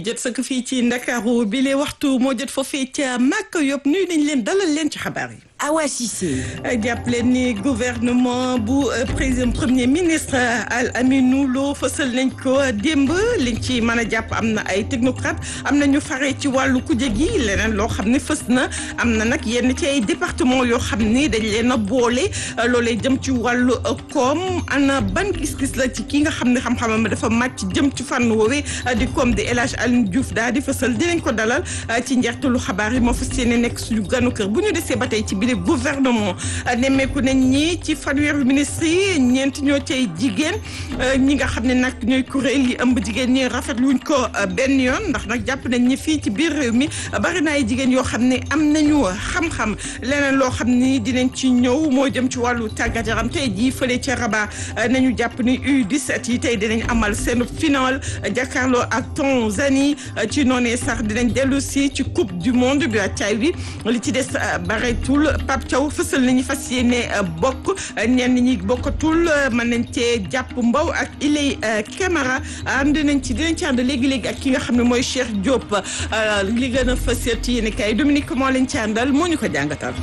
jot sa ko fii ci Ndakaaru bi lee waxtu moo jot foofee ca Màkka yóbbu nuyu nañ leen dalal leen ci xabaar yi. Awa Cissé. jàpp leen ni gouvernement bu président premier ministre Al Aminou Lo fësal nañ ko démb liñ ci mën a jàpp am na ay technocrate am na ñu fare ci wàllu kuje gi leneen loo xam ne fës na am na nag yenn ci ay département yoo xam ni dañ leen a boole loolee jëm ci wàllu koom ana ban gis-gis la ci ki nga xam ne xam-xamam dafa màcc jëm ci fànn woowee di koom di El Hadj Alioune Diouf daal di fësal dinañ ko dalal ci njeextalu xabaar yi moo fas yéene nekk suñu ganu kër bu ñu desee ba tey ci biir gouvernement nemmeeku nañ ñi ci fanweeru ministre yi ñeent ñoo cay jigéen ñi nga xam ne nag ñooy kuréel yi ëmb jigéen ñi rafetlu wuñ ko benn yoon ndax nag jàpp nañ ñi fii ci biir réew mi bari na ay jigéen yoo xam ne am nañu xam-xam leneen loo xam ni dinañ ci ñëw moo jëm ci wàllu tàggat yaram tey jii fële ca Rabat nañu jàpp ni U17 yi tey dinañ amal seen final jàkkaarloo ak Tanzanie ci noonee sax dinañ dellu si ci coupe du monde bi caay bi li ci des bareetul Pape Thiaw fësal nañu fas yéene bokk ñenn ñi bokkatul mën nañ cee jàpp mbaw ak Ilay Camara ànd nañ ci dinañ ci ànd léegi-léegi ak ki nga xam ne mooy Cheikh Diop li gën a fës ci yéen kay Dominique moo leen ci àndal moo ñu ko jàngatal.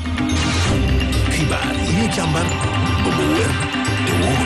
xibaar yi ñu càmbar ba mu wér te wóor.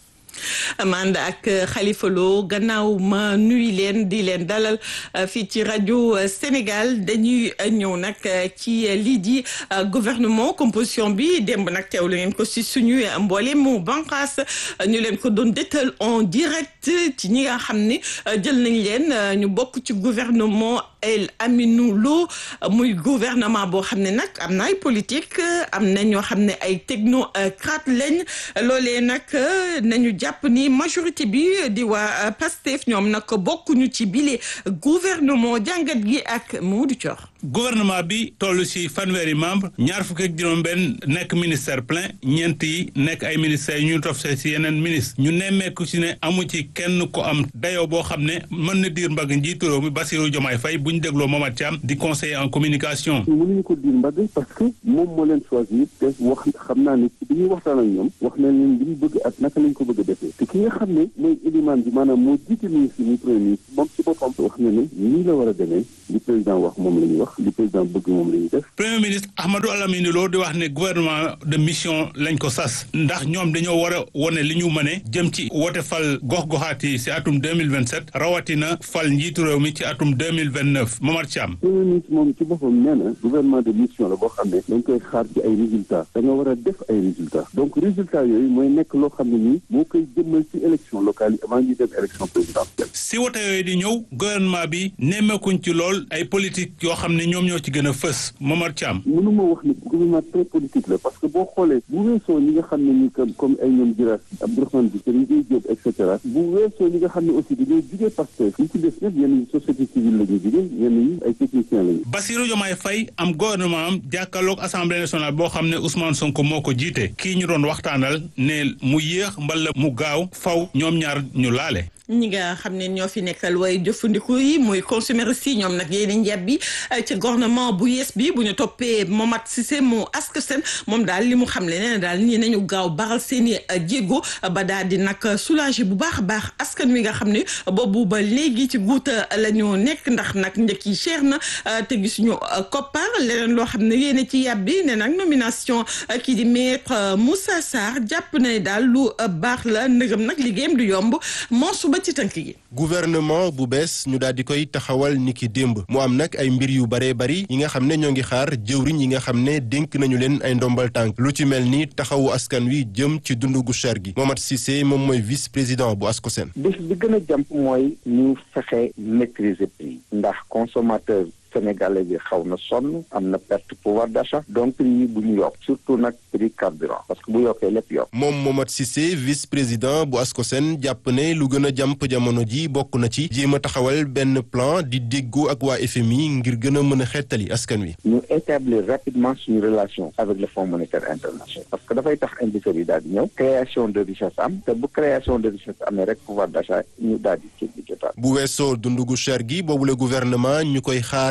ànd ak Khalifa Lo gannaaw ma nuyu leen di leen dalal fii ci rajo Sénégal dañuy ñëw nag ci lii di gouvernement composition bi démb nag teewlu ngeen ko si suñu mboole mu banqaas ñu leen ko doon détal en direct ci ñi nga xam ni jël nañ leen ñu bokk ci gouvernement El Aminou Lo muy gouvernement boo xam ne nag am na ay politique am na ñoo xam ne ay technocrate lañ loolee nag nañu jàpp ni majorité bi di waa Pastef ñoom nag bokkuñu ci bile gouvernement jàngat gi ak Mamadou Thior. gouvernement bi toll ci fanweeri membre ñaar fukk ak juróom-benn nekk ministère plein ñeent yi nekk ay ministères yu ñu tofse ci yeneen ministre ñu nemmeeku ci ne amu ci kenn ko am dayoo boo xam ne mën na diir mbagg njiitu réew mi Bassirou Diomaye Faye bu ñu dégloo Momar Thiam di conseiller en communication. mënuñu ko diir mbagg parce que moom moo leen choisir te wax xam naa ne ci bi ñuy waxtaan ak ñoom wax na leen li ñu bëgg ak naka lañ ko bëgg a defee te ki nga xam ne mooy élimaan bi maanaam moo jiite ministre muy premier ministre moom ci boppam wax na ne nii la war a demee li président wax moom la ñuy wax li président bëgg moom la ñuy def. premier ministre Ahmadou Alamine Lo di wax ne gouvernement de mission lañ ko sas ndax ñoom dañoo war a wone li ñu mëne jëm ci wote fal gox-goxaat yi si atum deux mille vingt sept rawatina fal njiitu réew mi ci atum deux mille vingt neuf Momar Thiam. premier ministre moom ci boppam nee na gouvernement de mission la boo xam ne dañ koy xaar ci ay résultats da nga war a def ay résultats donc résultats yooyu mooy nekk loo xam ne nii moo koy jëmmal ci élection locale yi avant ñuy dem élection présidentielle. si wote yooyu di ñëw gouvernement bi nemmeekuñ ci lool ay politique yoo xam ne ñoom ñoo ci gën a fës Momar Thiam. mënuma wax ni gouvernement très politique la parce que boo xoolee bu weesoo ñi nga xam ne ni comme comme ay ñoom Jiraas Abdourahmane bi Serigne Gueye Diop et cetera bu weesoo ñi nga xam ne aussi dañoo jugee Pastef ñi ci des ñëpp ñenn ñi société civile la ñu jugee ñenn ñi ay techniciens lañu. Bassirou Diomaye Faye am gouvernement am jàkkaarloog assemblée nationale boo xam ne Ousmane Sonko moo ko jiite kii ñu doon waxtaanal ne mu yéex mbala mu gaaw faw ñoom ñaar ñu laale. ñi nga xam ne ñoo fi nekkal way jëfandiku yi muy consommateurs yi ñoom nag yéen njab bi ci gouvernement bu yees bi bu ñu toppee Momat Cissé mu ask seen moom daal li mu xam le nee na daal ñi nañu gaaw baral seen i jéego ba daal di nag soulager bu baax a baax askan wi nga xam ne boobu ba léegi ci guuta la ñu nekk ndax nag njëkk yi cher na te gisuñu koppar leneen loo xam ne yéen ci yàbbi ne nag nomination kii di maître Moussa Sarr jàpp na ne daal lu baax la ndëgëm nag liggéeyam du yomb moo suba ci tënk gi gouvernement bu bees ñu daal di koy taxawal niki démb mu am nag ay mbir yu baree bari yi nga xam ne ñoo ngi xaar jëwriñ yi nga xam ne dénk nañu leen ay ndombal tànk lu ci mel ni taxawu askan wi jëm ci dundu gu cher gi Momat Cissé moom mooy vice président bu ASCOSEN. bis bi gën a jàmp mooy ñu fexe maîtriser prix ndax consommateur sénégalais bi xaw na sonn am na perte pouvoir d'achat donc prix yi bu ñu yokk surtout nag prix carburant parce que bu yokkee lépp yokk moom Momat Cissé vice président bu ASCOSEN jàpp ne lu gën a jàmp jamono ji bokk na ci jéem a taxawal benn plan di déggoo ak waa FMI ngir gën a mën a xettali askan wi. ñu établir rapidement suñu relation avec le Fonds monétaire international parce que dafay tax investisseurs yi daal di ñëw création de richesse am te bu création de richesse amee rek pouvoir d'achat ñu daal di ci di jotaat bu weesoo dundu gu cher gi boobu le gouvernement ñu koy xaar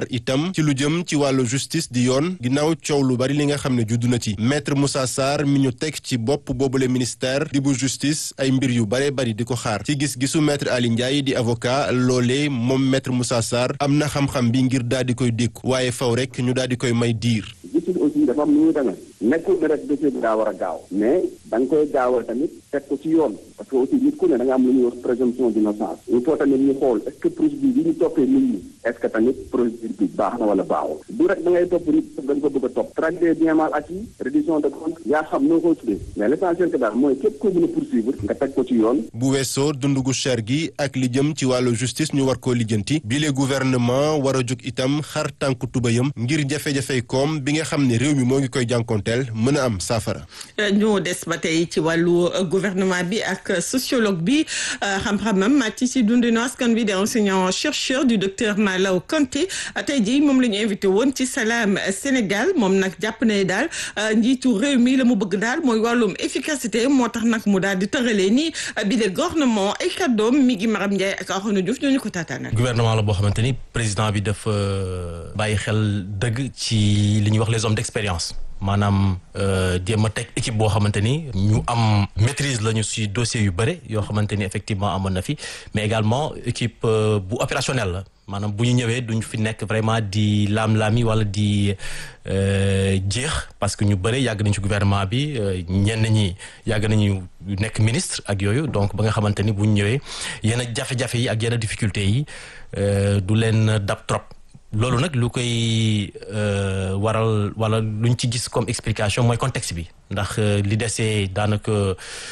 itam ci lu jëm ci wàllu justice di yoon ginnaaw coow lu bari li nga xam ne juddu na ci maître Moussa Sarr mi ñu teg ci bopp boobule ministère di bu justice ay mbir yu bare bari di ko xaar ci gis-gisu maître Ali Ndiaye di avocat loolee moom maître Moussa Sarr am na xam-xam bi ngir daal di koy dékku waaye faw rek ñu daal di koy may diir. justice aussi dafa am nu muy demee nekkul ne rek dossier bi daa war a gaaw mais da nga koy gaawal tamit teg ko ci yoon parce que aussi nit ku ne da nga am lu ñuy wax présomption d'innocence il faut tamit ñu xool est-ce que procédure bi ñu toppee nit ñi est-ce que tamit procédure bi baax na wala baaxul du rek da ngay topp nit da nga ko bëgg a topp traque des biens mal acquis reddition de compte yaa xam noo koy tuddee mais l'essentiel que daal mooy képp koo mën a poursuivre nga teg ko ci yoon bu weesoo dund gu cher gi ak li jëm ci wàllu justice ñu war koo lijjanti bile gouvernement war a jóg itam xar tànk tubayam ngir jafe-jafey koom bi nga xam ne réew mi moo ngi koy jànkonteel mën a am saafara. ñu des ba tey ci wàllu gouvernement bi ak sociologue bi xam-xamam màcc ci dundinu askan bi di enseignant chercheur du docteur Malaw Kanté tey jii moom la ñu invité woon ci Salam Sénégal moom nag jàpp ne daal njiitu réew mi la mu bëgg daal mooy wàllum efficacité moo tax nag mu daal di tëralee nii bi le gouvernement ay kàddoom mi ngi Maram Ndiaye ak Arouna Diouf ñoo ñu ko taataanal. gouvernement la boo xamante ni président bi dafa bàyyi xel dëgg ci li ñuy wax les hommes d'expérience. maanaam jéem a teg équipe boo xamante ni ñu am maîtrise lañu ci dossier yu bëre yoo xamante ni effectivement amoon na fi mais également équipe bu opérationnelle la maanaam bu ñu ñëwee duñ fi nekk vraiment di laam-laami wala di jeex parce que ñu bëre yàgg nañ ci gouvernement bi ñenn ñi yàgg nañu nekk ministre ak yooyu donc ba nga xamante ni bu ñu ñëwee yenn jafe-jafe yi ak yenn difficultés yi du leen dab trop. loolu nag lu koy waral wala luñ ci gis comme explication mooy contexte bi ndax li desee daanaka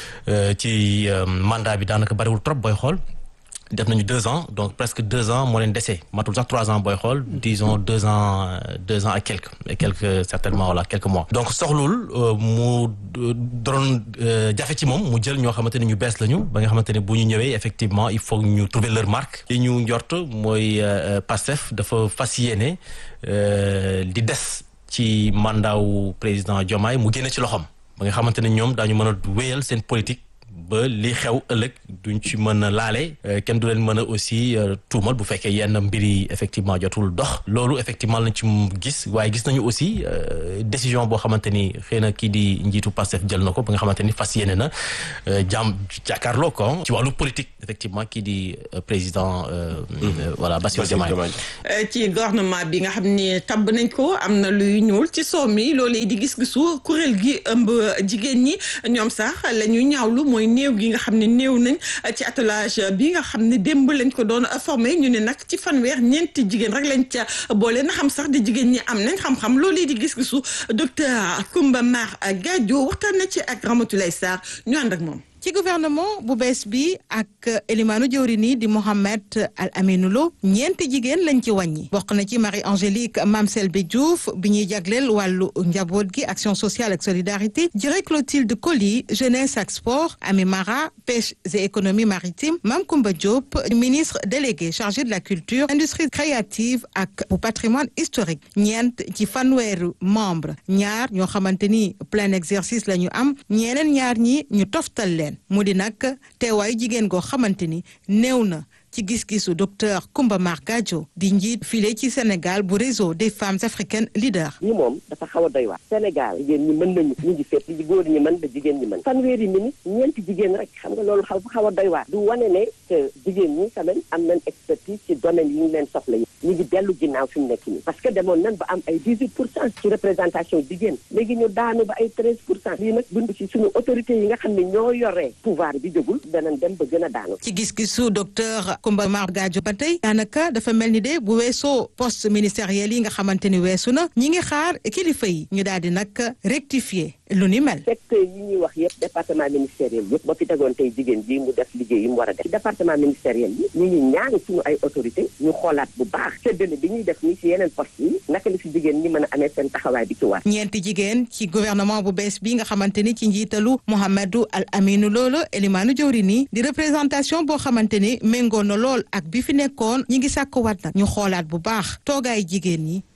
ci mandat bi daanaka bariwul trop booy xool def nañu deux ans donc presque deux ans moo leen dese matul sax trois ans booy xool disons deux ans deux ans et quelques et quelques certainement voilà quelques mois donc soxlul mu doon jafe ci moom mu jël ñoo xamante ne ñu bees lañu ba nga xamante ne bu ñu ñëwee effectivement il faut ñu trouver leur marque li ñu njort mooy Pastef dafa fas yéene di des ci mandat wu président Diomaye mu génne ci loxoom ba nga xamante ne ñoom daañu mën a wéyal seen politique ba li xew ëllëg duñ ci mën a laale kenn du leen mën a aussi tuumal bu fekkee yenn mbir yi effectivement jotul dox loolu effectivement lañ ci gis waaye gis nañu aussi décision boo xamante ni xëy na kii di njiitu Pastef jël na ko ba nga xamante ni fas yéene na jàmm jàkkaarloo ko ci wàllu politique effectivement kii di président voilà Bassirou Diomaye ci gouvernement bi nga xam ne tabb nañ ko am na luy ñuul ci soow mi loolu di gis-gisu kuréel gi ëmb jigéen ñi ñoom sax la ñuy ñaawlu mooy néew gi nga xam ne néew nañ ci attelage bi nga xam ne démb lañ ko doon formé ñu ne nag ci fanweer ñeenti jigéen rek lañ ca boole na xam sax di jigéen ñi am nañ xam-xam loolu di gis-gisu docteur Koumba Mar Gadio waxtaan na ci ak Ramatoulaye Sarr ñu ànd ak moom. ci gouvernement bu bees bi ak élimaanu jëwri nii di Mohamed Al Aminou Lo ñeenti jigéen lañ ci wàññi bokk na ci Marie Angélique Mame Selbe Diouf bi ñuy jagleel wàllu njaboot gi action sociale ak solidarité jërë Clotilde Coly jeunesse ak sport Ami Mara pêche et économie maritime Mame Koumba Diop ministre délégué chargé de la culture industrie créative ak bu patrimoine historique ñeent ci fanweeru membre ñaar ñoo xamante ni plein exercice la ñu am ñeneen ñaar ñi ñu toftal leen mu di nag teewaayu jigéen goo xamante ni néew na ci gis-gisu docteur Koumba Mar Gadio di njiit file ci Sénégal bu réseau des femmes africaines leaders. ñi moom dafa xaw a doy waar Sénégal jigéen ñi mën nañu ñu ngi fépp li góor ñi mën da jigéen ñi mën fanweeri minute ñeenti jigéen rek xam nga loolu xaw xaw a doy waar du wane ne que jigéen ñi quand même am nañ expertise ci domaine yi ñu leen soxla yi ñu ngi dellu ginnaaw fi mu nekk nii parce que demoon nañ ba am ay dix huit pour cent ci représentation jigéen léegi ñu daanu ba ay treize pour cent lii nag dund ci suñu autorités yi nga xam ne ñoo yoree pouvoir bi jógul danañ dem ba gën a daanu ci gis-gisu docteur Koumba Mar Gadio ba tey daanaka dafa mel ni de bu weesoo poste ministériel yi nga xamante ni weesu na ñi ngi xaar kilifa yi ñu daal di nag rectifier lu ni mel. secteur yi ñuy wax yëpp département ministériel yëpp ba fi tegoon tey jigéen ji mu def liggéey yi mu war a def ci département ministériel yi ñu ngi ñaan suñu ay autorité ñu xoolaat bu baax séddale bi ñuy def nii ci yeneen poste yi naka la ci jigéen ñi mën a amee seen taxawaay bi ci war. ñeenti jigéen ci gouvernement bu bees bi nga xamante ni ci njiitalu Mouhamadou Al Aminou Lolo Elimaanu Jawri nii di représentation boo xamante ni méngoo na lool ak bi fi nekkoon ñi ngi sàkkuwaat nag ñu xoolaat bu baax toogaay jigéen ñi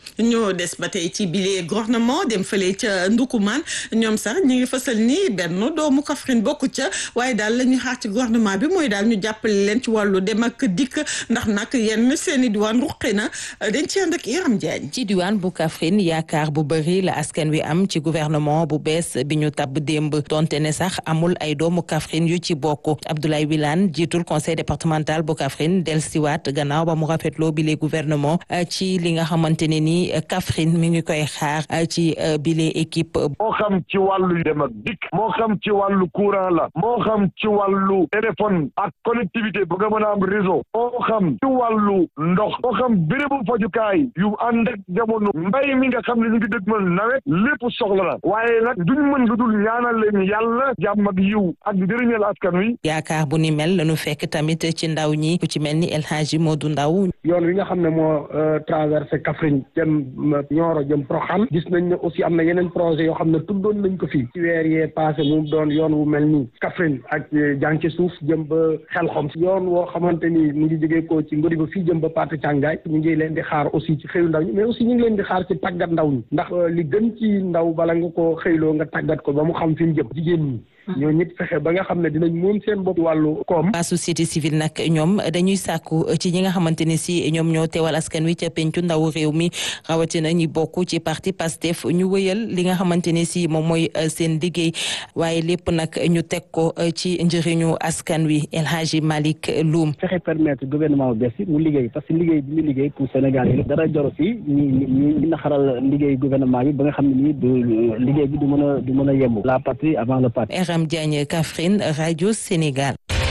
ñoo des ba tey ci bile gouvernement dem fële ca Ndukumaan ñoom sax ñu ngi fësal ni benn doomu Kaffrine bokk ca waaye daal la ñuy xaar ci gouvernement bi mooy daal ñu jàppale leen ci wàllu dem ak dikk ndax nag yenn seen i diwaan ruqe na dañ ci ànd ak Yaram Diagne. ci diwaan bu Kaffrine yaakaar bu bëri la askan wi am ci gouvernement bu bees bi ñu tabb démb donte ne sax amul ay doomu Kaffrine yu ci bokk Abdoulaye Wilane jiitul conseil départemental bu Kaffrine dellusiwaat gannaaw ba mu rafetloo bile gouvernement ci li nga xamante ne ni Kaffrine mi ngi koy xaar ci bile équipe. moo xam ci wàllu dem ak dikk moo xam ci wàllu courant la moo xam ci wàllu téléphone ak connectivité bu nga mën a am réseau moo xam ci wàllu ndox moo xam bérébu fajukaay yu ànd ak jamono mbay mi nga xam ne ñu ngi dëgmal nawet lépp soxla la waaye nag duñ mën lu dul ñaanal leen yàlla jàmm ak yiw ak njëriñal askan wi. yaakaar bu ni mel lañu fekk tamit ci ndaw ñi ku ci mel ni El Hadji Modou Ndaw yoon wi nga xam ne moo traversé Kaffrine jëm Nioro jëm Proxaan gis nañ ne aussi am na yeneen projet yoo xam ne tuddoon nañ ko fii ci weer yee passé mu doon yoon wu mel nii Kaffrine ak jànke suuf jëm ba Xelxom yoon woo xamante ni mu ngi jógee ko ci ngodi ba fii jëm ba Paate Càngaay ñu ngi leen di xaar aussi ci xëyu ndaw ñi mais aussi ñu ngi leen di xaar ci tàggat ndaw ñi ndax li gën ci ndaw bala nga ko xëyloo nga tàggat ko ba mu xam fi mu jëm jigéen ñi ñoo ñit fexe ba nga xam ne dinañ moom seen bopp wàllu koom waa société civile nag ñoom dañuy sàkku ci ñi nga xamante ne si ñoom ñoo teewal askan wi ca pencu ndaw réew mi rawatina ñi bokk ci parti Pastef ñu wëyal li nga xamante ne si moom mooy seen liggéey waaye lépp nag ñu teg ko ci njëriñu askan wi El Hadji Malick Loum fexe permettre gouvernement bu bees bi mu liggéey parce que liggéey bi mu liggéey pour Sénégal yi dara joro si ñi ñi naxaral liggéey gouvernement bi ba nga xam ne nii du liggéey bi du mën a du mën a yemb la patrie avant le parti Ram Diagne Kaffrine rajo Sénégal.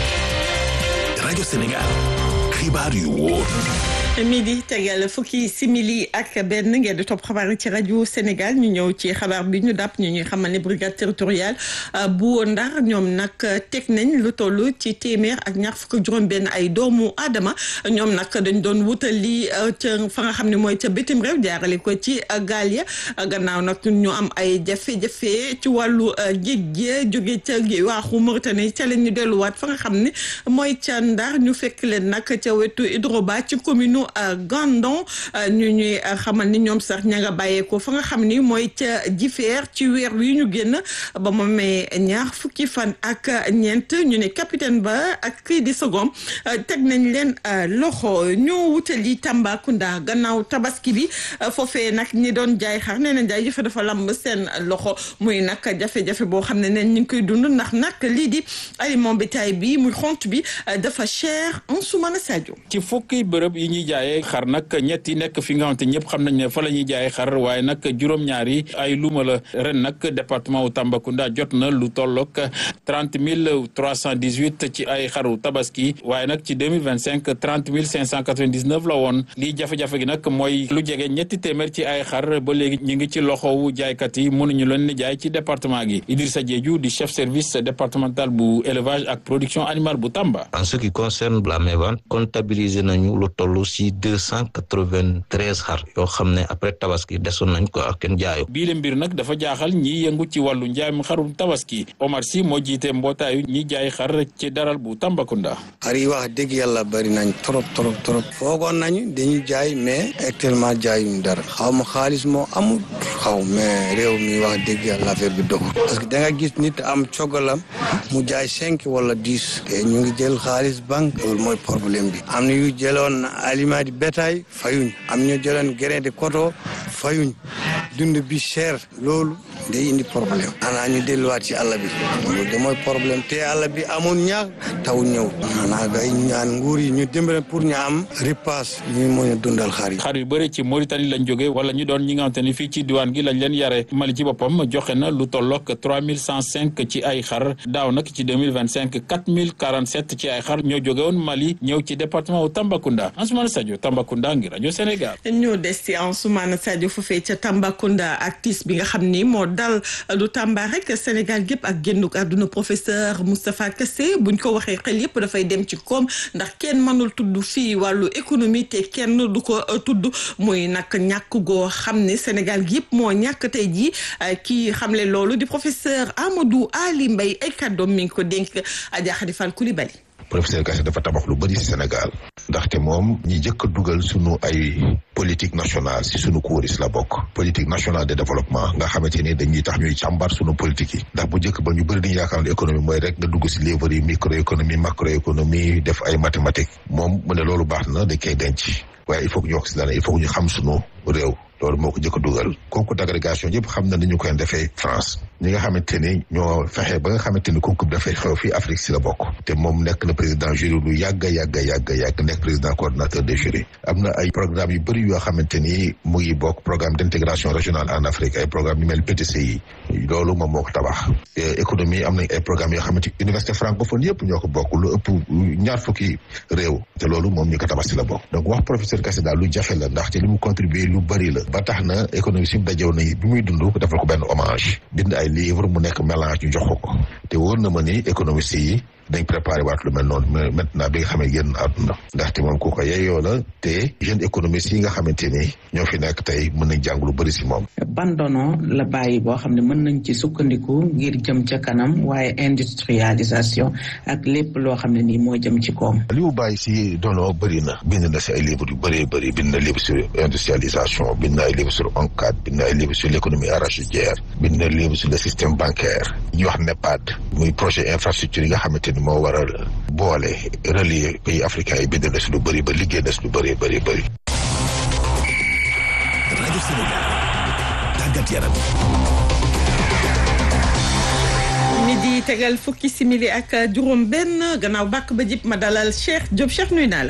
rajo Sénégal xibaar yu wóor. midi tegal fukki simili ak benn ngeen di topp xabaar yi ci rajo Sénégal ñu ñëw ci xabaar bi ñu dàpp ñu ñuy xamal ne brigade territoriale bu Ndar ñoom nag teg nañ lu toll ci téeméer ak ñaar fukk juróom-benn ay doomu aadama ñoom nag dañ doon wutali ca fa nga xam ne mooy ca bitim réew jaarale ko ci gaal ya gannaaw nag ñu am ay jafe-jafe ci wàllu géej gi jóge ca waaxu Mauritanie ca leen ñu delluwaat fa nga xam ne mooy ca Ndar ñu fekk leen nag ca wetu Hydroba ci commune Gandon ñu ñuy xamal ni ñoom sax ña nga bàyyeekoo fa nga xam ni mooy ca jifeer ci weer wi ñu génn ba mu may ñaar fukki fan ak ñeent ñu ne capitaine ba ak kii di second teg nañ leen loxo ñoo wutali Tambacounda gannaaw tabaski bi foofee nag ñi doon jaay xar nee nañ jaay jëfe dafa lamb seen loxo muy nag jafe-jafe boo xam ne neen ñu ngi koy dund ndax nag lii di aliment bétail bi muy xont bi dafa cher en sumana Sadio ci fukki bërëb yi ñuy jaayee xar nag ñetti nekk fi nga xamante ñëpp xam nañ ne fa la ñuy jaayee xar waaye nag juróom-ñaari ay luuma la ren nag département wu Tambacounda jot na lu tollook trente mille trois cent dix huit ci ay xaru tabaski waaye nag ci deux mille vingt cinq trente mille cinq cent quatre vingt dix neuf la woon lii jafe-jafe gi nag mooy lu jege ñetti téeméer ci ay xar ba léegi ñu ngi ci loxowu jaaykat yi mënuñu leen ni jaay ci département gi Idrissa Diédhiou di chef service départemental bu élevage ak production animale bu Tamba. en ce qui concerne la mévente comptabiliser nañu lu toll si deux cent quatre-vingt-treize xar yoo xam ne après tabaski desoon nañ ko ak kenn jaayu. bii la mbir nag dafa jaaxal ñi yëngu ci wàllu njaayum xarum tabaski Omar Sy moo jiite mbootaayu ñi jaay xar ci daral bu Tambacounda. xar yi wax dëgg yàlla bari nañ trop trop trop foogoon nañu dañuy jaay mais actuellement jaayuñ dara xaw ma xaalis moo amul xaw mais réew mi wax dëgg yàlla affaire bi doxul parce que da nga gis nit am cogalam mu jaay cinq wala dix te ñu ngi jël xaalis banque loolu mooy problème bi am na yu jëloon aliment di bétail fayuñ am ñu jëloon grain de coton fayuñ dund bi cher loolu day indi problème xanaa ñu delluwaat ci àll bi loolu de mooy problème te àll bi amoon ñaax taw ñëw xanaa gay ñaan nguur yi ñu dimbale pour ñu am ripaas ñu mën a dundal xar yi xar yu bëri ci Mauritanie lañ jóge wala ñu doon ñi nga xamante ni fii ci diwaan gi lañ leen yare Mali ci boppam joxe na lu tollook trois mille cent cinq ci ay xar daaw nag ci deux mille vingt cinq quatre mille quarante sept ci ay xar ñoo jóge woon Mali ñëw ci département wu Tambacounda Ansoumana Sadio Tambacounda ngi rajo Sénégal. ñoo des ci Ansoumana Sadio foofee ca Tambacounda ak tiis bi nga xam ni moo dal du Tamba rek Sénégal gépp ak génnuk àdduna professeur Moustapha Kassé buñ ko waxee xel yépp dafay dem ci koom ndax kenn mënul tudd fii wàllu économie te kenn du ko tudd muy nag ñàkk goo xam ne Sénégal gi yëpp moo ñàkk tey jii kii xamle loolu di professeur Amadou Ali Mbaye ay kàddoom mi ngi ko dénk Adja Khady Fall Coulibaly professeur Kassé dafa tabax lu bëri si Sénégal ndaxte moom ñi jëkk a dugal sunu ay politique nationale si sunu kuris la bokk politique nationale de développement nga xamante ni dañuy tax ñuy càmbar sunu politique yi ndax bu njëkk ba ñu bëri dañu yaakaar ne économie mooy rek nga dugg si livre yi microéconomie macroéconomie def ay mathématiques moom mu ne loolu baax na dañ koy denc waaye il faut que ñu wax si dana il faut que ñu xam sunu réew loolu moo ko jëkk a dugal concours d'agrégation yëpp xam na ni ñu koy defee France ñi nga xamante ni ñoo fexe ba nga xamante ni concours dafay xew fii Afrique si la bokk te moom nekk na président jury lu yàgg yàgg yàgg yàgg nekk président coordonnateur des jurys am na ay programme yu bëri yoo xamante ni mu ngi bokk programme d'intégration régionale en Afrique ay programme yu mel PTCI loolu moom moo ko tabax économie am nañ ay programme yoo xamante université francophone yëpp ñoo ko bokk lu ëpp ñaar fukki réew te loolu moom ñu ko tabax si la bokk donc wax professeur Kassé daal lu jafe la ndaxte li mu contribuer lu bëri la ba tax na économie si dajew na bi muy dund defal ko benn hommage bind ay livre mu nekk mélange ñu jox ko ko te wóor na ma ni économiste yi dañ préparé waat lu mel noonu mais maintenant bi nga xamee génn àdduna ndaxte moom ku ko yeyoo la te jeune économiste yi nga xamante ni ñoo fi nekk tey mën nañ jàng lu bëri si moom ban dono la bàyyi boo xam ne mën nañ ci sukkandiku ngir jëm ca kanam waaye industrialisation ak lépp loo xam ne nii moo jëm ci koom li mu bàyyi si dono bëri na bind na si ay livres yu bëree bëri bind na livre sur industrialisation bind na ay livre sur ONCAD bind na ay livre sur l'économie arachidière bind na livre sur le système bancaire ñuy wax NEPAD muy projet infrastructure yi nga xamante ni moo war a boole relier pays africains yi bind na si lu bëri ba liggéey na si lu bëri bëri bëri rajo Sénégal tàggat yaram midi tegal fukki simili ak juróom benn gannaaw bàkk ba jib ma dalal Cheikh Diop Cheikh nuyu naa la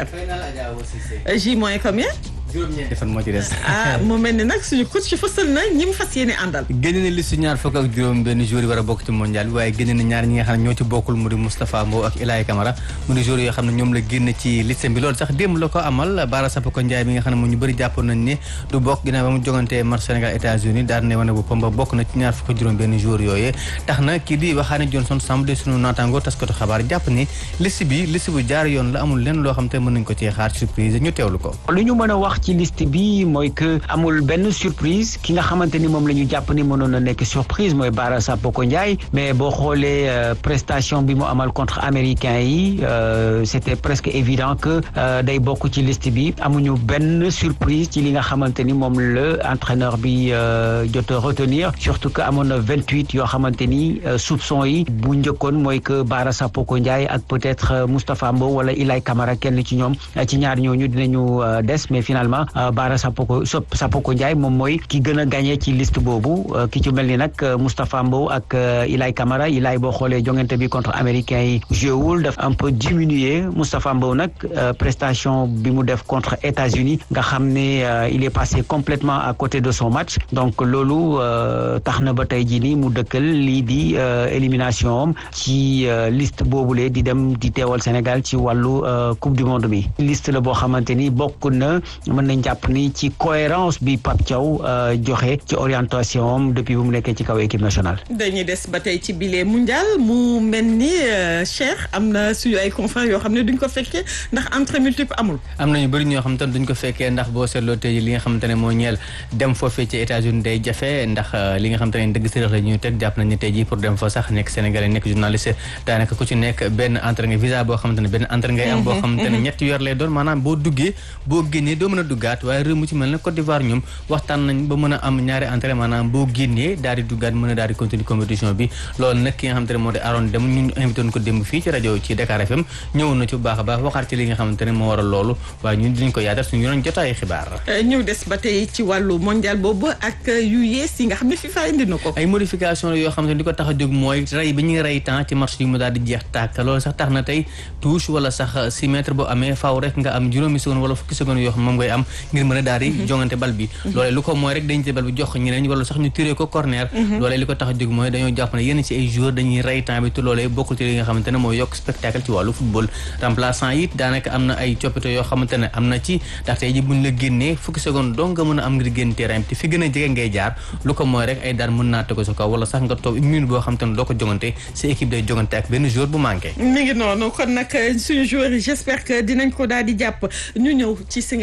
J moins combien juróom-ñeenti fan moo ci des. ah mu mel ni nag suñu coach fësal na ñi mu fas yéene àndal. génne na liste ñaar fukk ak juróom benn joueur yi war a bokk ci mondial bi waaye génne na ñaar ñi nga xam ne ñoo ci bokkul mu di Moustapha Mbow ak Ilaye Camara mu di joueur yoo xam ne ñoom la génn ci liste bi loolu sax démb la ko amal Bara Sapoko Ndiaye mi nga xam ne moom ñu bëri jàppoon nañ ni du bokk ginnaaw ba mu jogantee match Sénégal États-Unis daal ne wane boppam ba bokk na ci ñaar fukk ak juróom benn joueur yooyee tax na kii di Waxaane Johnson Samb de sunu naataango taskatu xabaar jàpp ni liste bi liste bu jaar yoon la amul lenn loo xam te mën nañ ko ci xaar surprise ñu teewlu ko lu ñu mën a wax ci liste bi mooy que amul benn surprise ki nga xamante ni moom la ñu jàpp ni mënoon na nekk surprise mooy Bara Sapoko Ndiaye mais boo xoolee prestation bi mu amal contre américain yi c'était presque évident que day bokk ci liste bi amuñu benn surprise ci li nga xamante ni moom la entraîneur bi jot a retenir surtout que amoon na vingt-huit yoo xamante ni soupçon yi bu njëkkoon mooy que Bara Sapoko Ndiaye ak peut-être Moustapha Mbow wala Ilay Camara kenn ci ñoom ci ñaar ñooñu dinañu des mais finalement Bara Sapoko Sapoko Ndiaye moom mooy ki gën a gagné ci liste boobu ki ci mel ni nag Moustapha Mbow ak Ilay Camara Ilay boo xoolee jongante bi contre américain yi joué wul daf un peu diminué Moustapha Mbow nag prestation bi mu def contre États-Unis nga xam ne il est passé complètement à côté de son match donc loolu tax na ba tey jii nii mu dëkkal lii di élimination am ci liste boobule di dem di teewal Sénégal ci wàllu coupe du monde bi liste la boo xamante ni bokk na mën nañ jàpp ni ci cohérence bi Pape Thiaw joxe ci orientation am depuis bu mu nekkee ci kaw équipe nationale. dañuy des ba tey ci bile mondial mu mel ni Cheikh am na suñu ay confrères yoo xam ne duñ ko fekkee ndax entrée multiple amul. am na ñu bëri ñoo xam te duñ ko fekkee ndax boo seetloo tey li nga xamante ne moo ñeel dem foofee ci États-Unis day jafe ndax li nga xamante ne dëgg sërëx la ñuy teg jàpp nañ ne tey jii pour dem fa sax nekk Sénégalais nekk journaliste daanaka ku ci nekk benn entrée nga visa boo xamante ne benn entrée ngay am boo xamante ne ñetti weer lay doon maanaam boo duggee boo génnee doo mën a duggaat waaye réew mu ci mel ne Côte d'Ivoire ñoom waxtaan nañ ba mën a am ñaari entrée maanaam boo génnee daal di duggaat mën a daal di continuer compétition bi loolu nag ki nga xamante ne moo di Aaron Dem ñu invité woon ko démb fii ci rajo ci Dakar FM ñëwoon na ci bu baax a baax waxaat ci li nga xamante ne moo waral loolu waaye ñun dinañ ko yaatal suñu yoon jotaay xibaar ñëw des ba tey ci wàllu mondial boobu ak yu yees yi nga xam ne FIFA indi na ko ay modification la yoo xam ne di ko tax a jóg mooy rey bi ñuy rey temps ci match yi mu daal di jeex tàkk loolu sax tax na tey touche wala sax six mètres boo amee faaw rek nga am juróomi seconde wala fukki seconde yoo xam moom ngay am ngir mën a daal di jongante bal bi loolee lu ko mooy rek dañ jël bal bi jox ñeneen ñi wala sax ñu tiré ko corner loolee li ko tax a jóg mooy dañoo jàpp ne yenn ci ay joueurs dañuy rey temps bi te loolee bokkul ci li nga xamante ne mooy yokk spectacle ci wàllu football remplaçant yi daanaka am na ay coppite yoo xamante ne am na ci ndax tey ji buñ la génnee fukki seconde donc nga mën a am ngir génn terrain bi te fi gën a jege ngay jaar lu ko mooy rek ay daan mën naa tegu sa kaw wala sax nga toog une minute boo xamante ne doo ko jongante sa équipe day jongante ak benn joueur bu manqué mi ngi noonu kon nag suñu joueurs yi j'espère que dinañ ko daal di jàpp ñu ñëw ci si nga xam ne ñooy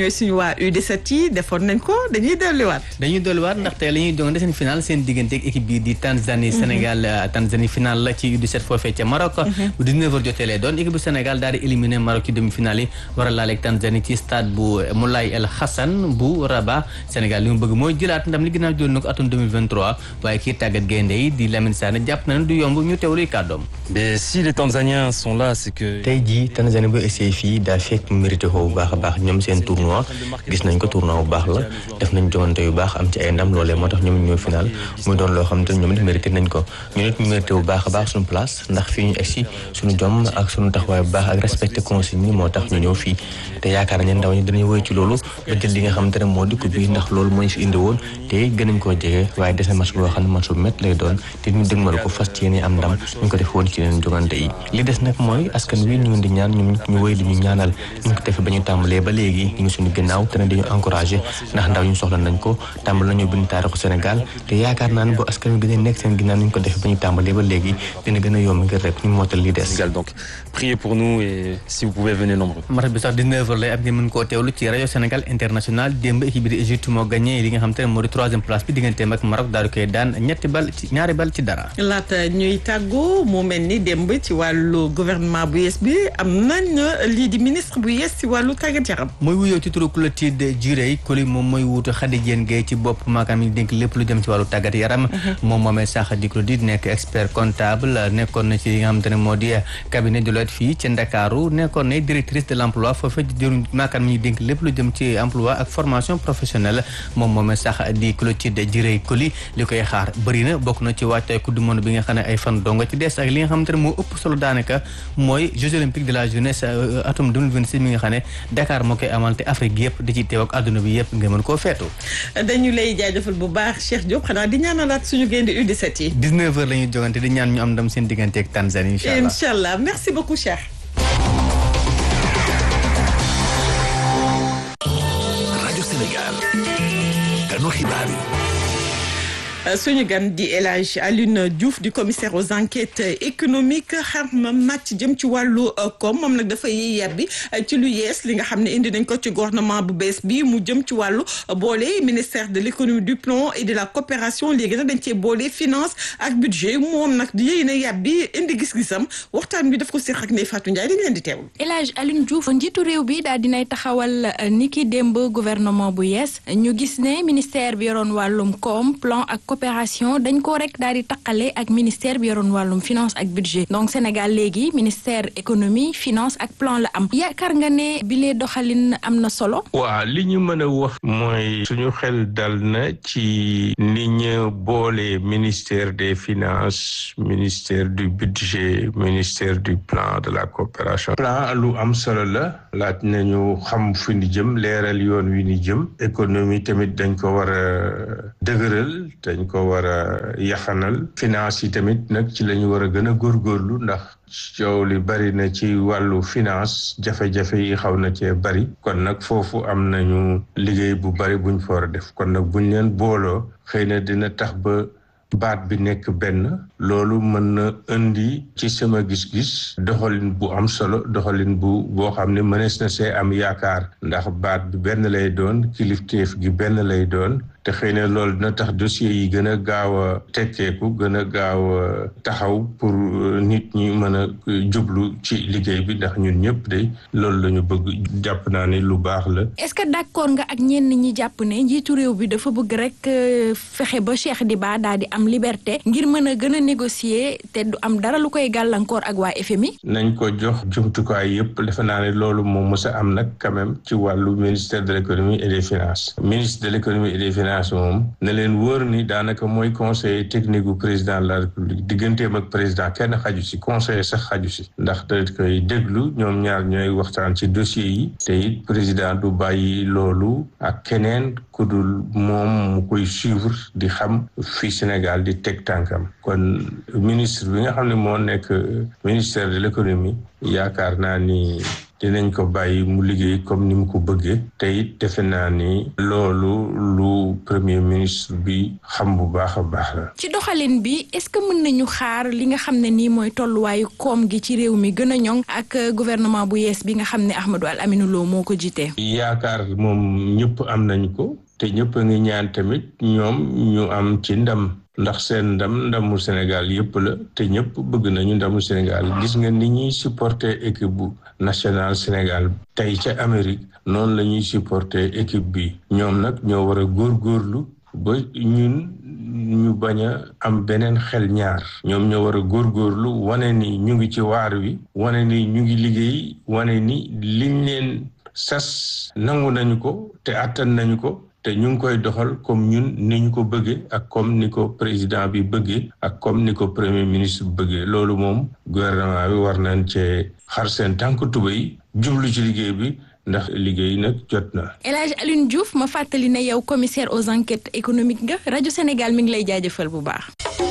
ñooy suñu waa U17 yi defoon nañ ko dañuy delluwaat. dañuy dolliwaat ndaxte la ñuy jongante seen final seen diggante ak équipe bii di Tanzanie Sénégal Tanzanie final la ci U17 foofee ca Maroc bu 19h jotee lay doon équipe bu Sénégal daal di éliminer Maroc ci demi-finale yi war a laaleeg Tanzanie ci stade bu Moulay El Hassan bu Rabat Sénégal li mu bëgg mooy jëlaat ndam li ginnaaw jël na ko atum 2023 waaye kii tàggat gaynde yi di Lamine Sané jàpp na ne du yomb ñu teewluy kàddoom. mais si les Tanzaniens sont là c'est que. tey jii Tanzanie bu essayé fii daa fekk mérité ko bu baax a baax ñoom seen tournoi gis nañ ko tournoi bu baax la def nañ jogante yu baax am ci ay ndam loolee moo tax ñoom ñoo final muy doon loo xam te ñoom it mérité nañ ko ñu nit ñu mérité bu baax a baax suñu place ndax fii ñu egsi suñu jom ak suñu taxawaay bu baax ak respecté consigne yi moo tax ñu ñëw fii te yaakaar nañ ndaw ñi dinañ woy ci loolu ba jël li nga xam te ne moo di ko bii ndax loolu moo ñu fi indi woon te gën nañ koo jege waaye des na match boo xam ne match bu métti lay doon te ñu dëgmal ko fas ci yéene am ndam ñu ko def woon ci yeneen jogante yi li des nag mooy askan wi ñu ngi di ñaan ñoom ñu wéy di ñu ñaanal ñu ko defee ba ñu tàmbalee ba léegi ñu ngi suñu ginnaaw te ne dañu encouragé ndax ndaw ñu soxla nañ ko tàmbal nañu bind taarixu Sénégal te yaakaar naa ne bu askan wi gën a nekk seen ginnaaw ñu ko defee ba ñu tàmbalee ba léegi dina gën a yomb ngir rek ñu mootal li des donc priez pour nous et si vous pouvez venez nombreux match bi sax 19h lay am ngeen mën koo teewlu ci rajo Sénégal international démb équipe bi di Égypte moo gagné li nga xam te ne moo di troisième place bi digganteem ak Maroc daal di koy daan ñetti bal ci ñaari bal ci dara. laata ñuy tàggoo mu mel ni démb ci wàllu gouvernement bu yees bi am nañ lii di ministre bu yees ci wàllu tàggat yaram. mooy wuyoo ci turu Clotilde Djurey Coly moom mooy wuutu Khady Diène Gaye ci bopp maakaam yi dénk lépp lu jëm ci wàllu tàggat yaram. moom moomee sax di Clotilde nekk expert comptable nekkoon na ci li nga xam te ne moo di cabinet Deloitte fii ci Ndakaaru nekkoon na directrice de l' emploi foofee di jëruñ maakaam yi dénk lépp lu jëm ci emploi ak formation professionnelle moom moomee sax di Clotilde Djurey Coly li koy xaar bëri na bokk na ci waajtaay coupe du monde bi nga xam ne ay fan donga ci des ak li nga xamante ne moo ëpp solo daanaka mooy Jeux olympiques de la jeunesse atum 2026 mi nga xam ne Dakar moo koy amal te Afrique yëpp di ci teew ak àdduna bi yëpp nga mën koo feetu dañu lay jaajëfal bu baax Cheikh Diop xanaa di ñaanalaat suñu gaynde U17 yi 19 heures la ñuy jogante di ñaan ñu am ndam seen diggante ak Tanzanie incha allah incha allah merci beaucoup Cheikh rajo Sénégal kanu xibaar yi suñu gan di El Hadj Alioune Diouf di commissaire aux enquêtes économiques xam màcc jëm ci wàllu koom moom nag dafay yebbi ci lu yees li nga xam ne indi nañ ko ci gouvernement bu bees bi mu jëm ci wàllu boole ministère de l' économie du plan et de la coopération léegi nag dañ cee boole finance ak budget moom nag di yéy na yebbi indi gis-gisam waxtaan bi daf ko séq ak Ndeye Fatou Ndiaye dañ leen di teewlu. El Hadj Alioune Diouf njiitu réew bi daal dinay taxawal ni ki démb gouvernement bu yees ñu gis ne ministère bi yoroon wàllum koom plan ak coopération dañ ko rek daal di taqale ak ministère bi yoroon wàllum finance ak budget donc Sénégal léegi ministère économie finance ak plan la am yaakaar nga ne bile doxalin am na solo. waaw li ñu mën a wax mooy suñu xel dal na ci ni ñu boole ministère des finances ministère du budget ministère du plan de la coopération. plan lu am solo la laaj nañu xam fi ni jëm leeral yoon wi ni jëm économie tamit dañ ko war a dëgëral dañ ko war a yaxanal finance yi tamit nag ci la ñu war a gën a góorgóorlu ndax coow li bari na ci wàllu finance jafe-jafe yi xaw na cee bari kon nag foofu am nañu liggéey bu bari buñ fa war a def kon nag buñ leen booloo xëy na dina tax ba baat bi nekk benn loolu mën na indi ci sama gis-gis doxalin bu am solo doxalin bu boo xam ne mënees na see am yaakaar ndax baat bi benn lay doon kilifteef gi benn lay doon te xëy na loolu dina tax dossier yi gën a gaaw a tekkeeku gën a gaaw a taxaw pour nit ñi mën a jublu ci liggéey bi ndax ñun ñëpp de loolu la ñu bëgg jàpp naa ne lu baax la. est-ce que d'accord nga ak ñenn ñi jàpp ne njiitu réew bi dafa bëgg rek fexe ba Cheikh Diba daal di am liberté ngir mën a gën a négocier te du am dara lu koy gàllankoor ak waa FMI. nañ ko jox jumtukaay yëpp defe naa ne loolu moom mës a am nag quand même ci wàllu ministère de l'économie et des finances ministre de l'économie et des finances moom ne leen wóor ni daanaka mooy conseiller technique bu président de la république digganteem ak président kenn xaju si conseiller sax xaju si ndax da koy déglu ñoom ñaar ñooy waxtaan ci dossier yi te it président du bàyyi loolu ak keneen ku dul moom mu koy suivre di xam fi Sénégal di teg tànkam kon ministre bi nga xam ne moo nekk ministère de l'économie yaakaar naa ni dinañ ko bàyyi mu liggéey comme ni mu ko bëggee te it defe naa ni loolu lu premier ministre bi xam bu baax a baax la. ci doxalin bi est-ce que mën nañu xaar li nga xam ne nii mooy tolluwaayu koom gi ci réew mi gën a ñoŋ ak gouvernement bu yees bi nga xam ne Ahmadou Al Aminou Lo moo ko jiite. yaakaar moom ñëpp am nañ ko te ñëpp a ngi ñaan tamit ñoom ñu am ci ndam. ndax seen ndam ndamu Sénégal yëpp la te ñëpp bëgg nañu ndamu Sénégal gis nga ni ñuy supporter équipe bu national Sénégal tey ca Amérique noonu la ñuy supporter équipe bi ñoom nag ñoo war a góorgóorlu ba ñun ñu bañ a am beneen xel ñaar ñoom ñoo war a góorgóorlu wane ni ñu ngi ci waar wi wane ni ñu ngi liggéey wane ni liñ leen sas nangu nañu ko te attan nañu ko te ñu ngi koy doxal comme ñun ni ñu ko bëggee ak comme ni ko président bi bëggee ak comme ni ko premier ministre bëggee loolu moom gouvernement bi war nañ cee xar seen tànk tubéy jublu ci liggéey bi ndax liggéey nag jot na. El Hadj Alioune Diouf ma fàttali ne yow commissaire aux enquêtes économiques nga rajo Sénégal mi ngi lay jaajëfal bu baax.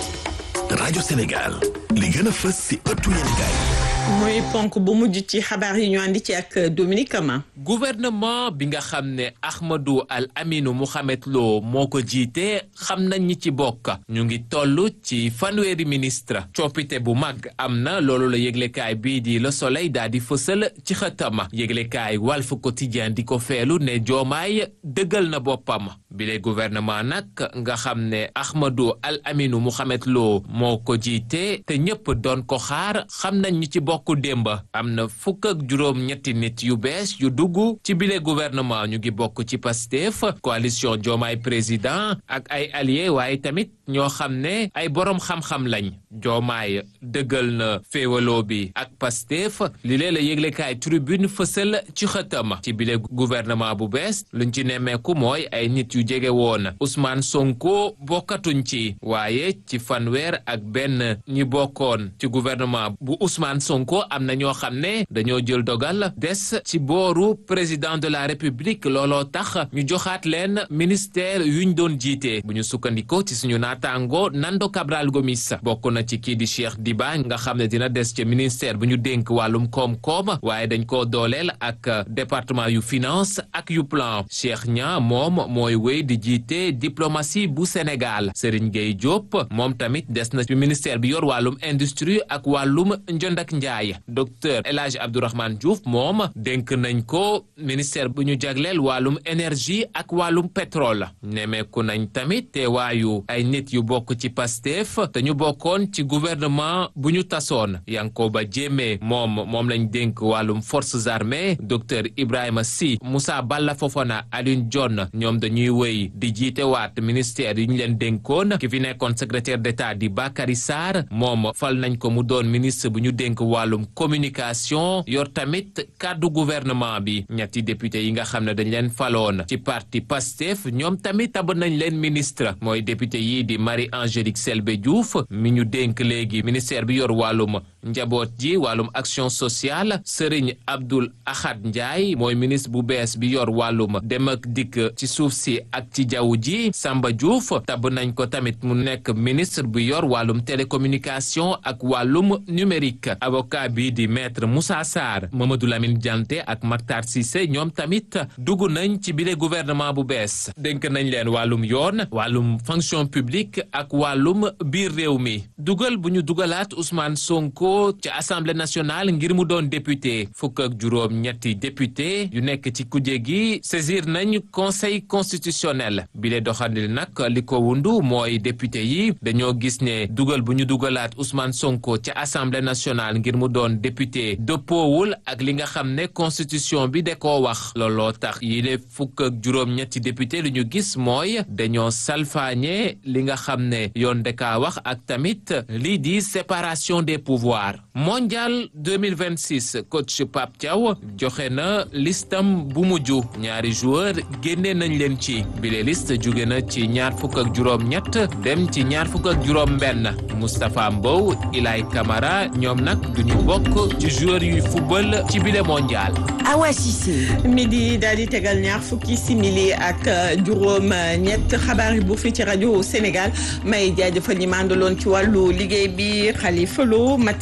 rajo Sénégal li gën a fës si ëttu yéenekaay mooy ponk bu mujj ci xabaar yi ñu andi ci ak Dominique Kama. gouvernement bi nga xam ne Ahmadou Al Aminou Mohamed Lo moo ko jiite xam nañ ñi ci bokk ñu ngi toll ci fanweeri ministre coppite bu mag am na loolu la yëglekaay bii di Le Soleil daal di fësal ci xëtama yëglekaay Walf Quotidien di ko feelu ne joomaay dëggal na boppam bile gouvernement nag nga xam ne Ahmadou Al Aminou Mohamed Lo moo ko jiite te ñëpp doon ko xaar xam nañ ñi ci bokk bokk démb am na fukk ak juróom ñetti nit yu bees yu dugg ci bile gouvernement ñu ngi bokk ci Pastef coalition Diomaye président ak ay alliés waaye tamit ñoo xam ne ay boroom xam-xam lañ Diomaye dëggal na féewaloo bi ak Pastef li lee la yëglekaay tribune fësal ci xëtam ci bile gouvernement bu bees luñ ci nemmeeku mooy ay nit yu jege woon Ousmane Sonko bokkatuñ ci waaye ci fanweer ak benn ñi bokkoon ci gouvernement bu Ousmane Sonko ko am na ñoo xam ne dañoo jël dogal des ci booru président de la république looloo tax ñu joxaat leen ministère yuñ doon jiite bu ñu sukkandikoo ci suñu naataango Nando Cabral Gomis bokk na ci kii di Cheikh Diba nga xam ne dina des ci ministère bu ñu dénk wàllum koom-koom waaye dañ koo dooleel ak département yu finance ak yu plan Cheikh Nia moom mooy wéy di jiite diplomatie bu Sénégal Serigne Gueye Diop moom tamit des na ci ministère bi yor wàllum industrie ak wàllum njënd ak njaay docteur El Hadj Abdourahmane Diouf moom dénk nañ ko ministère bu ñu jagleel wàllum énergie ak wàllum pétrole nemeeku nañ tamit teewaayu ay nit yu bokk ci Pastef te ñu bokkoon ci gouvernement bu ñu tasoon Yankoba Diémé moom moom lañ dénk wàllum forces armées docteur Ibrahima Sy Moussa Balla Fofana Alioune Dione ñoom dañuy wéy di jiite waat ministère yi ñu leen dénkoon ki fi nekkoon secrétaire d'État di Bakary Sarr moom fal nañ ko mu doon ministre bu ñu dénk wàllum communication yor tamit kàddu gouvernement bi ñetti député yi nga xam ne dañ leen faloon ci parti Pastef ñoom tamit tab nañ leen ministre mooy député yi di Marie Angélique Selbé Diouf mi ñu dénk léegi ministère bi yor wàllum njaboot ji wàllum action sociale Serigne Abdoul Ahad Ndiaye mooy ministre bu bees bi yor wàllum dem ak dikk ci suuf si ak ci jaww ji Samba Diouf tab nañ ko tamit mu nekk ministre bu yor wàllum télécommunication ak wàllum numérique avocat bi di maître Moussa Sarr Mamadou Lamine Dianté ak Mactar Cissé ñoom tamit dugg nañ ci bile gouvernement bu bees dénk nañ leen wàllum yoon wàllum fonction publique ak wàllum biir réew mi dugal bu ñu dugalaat Ousmane Sonko ci assemblée nationale ngir mu doon député fukk ak juróom ñetti député yu nekk ci kuje gi saisir nañ conseil constitutionnel bile doxandil nag li ko wundu mooy député yi dañoo gis ne dugal bu ñu dugalaat Ousmane Sonko ci assemblée nationale ngir mu doon député dëppoowul ak li nga xam ne constitution bi da koo wax looloo tax yile fukk ak juróom ñetti député lu ñu gis mooy dañoo salfaañe li nga xam ne yoon da kaa wax ak tamit lii di séparation des pouvoirs mondial 2026 coach Pape Thiaw joxe na listam bu mujj ñaari joueur génne nañ leen ci bile liste jóge na ci ñaar fukk ak juróom ñett dem ci ñaar fukk ak juróom benn Moustapha Mbow Ilay Camara ñoom nag duñu bokk ci joueur yuy football ci bile mondial Awa Cissé midi daal di tegal ñaar fukki simili ak juróom ñett xabaar yi bu fi ci rajo Sénégal may jaajëfal ñi mandaloon ci wàllu liggéey bi Khalifa Lo Matar Sarr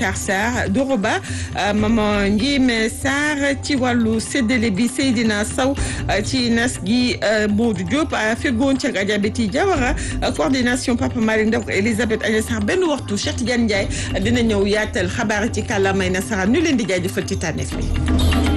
Doroba Doroba maman Ndiémé Sarr ci wàllu séddale bi Seydina Sow ci nas gi Modou Diop fegoon ca Gadiabeti Diawara coordination Papa Malick Ndaw Elisabeth Agnès Sarr benn waxtu Cheikh Tidiane Ndiaye dina ñëw yaatal xabaar ci kàllaamay nasaraan ñu leen di jaajëfal ci tànneef bi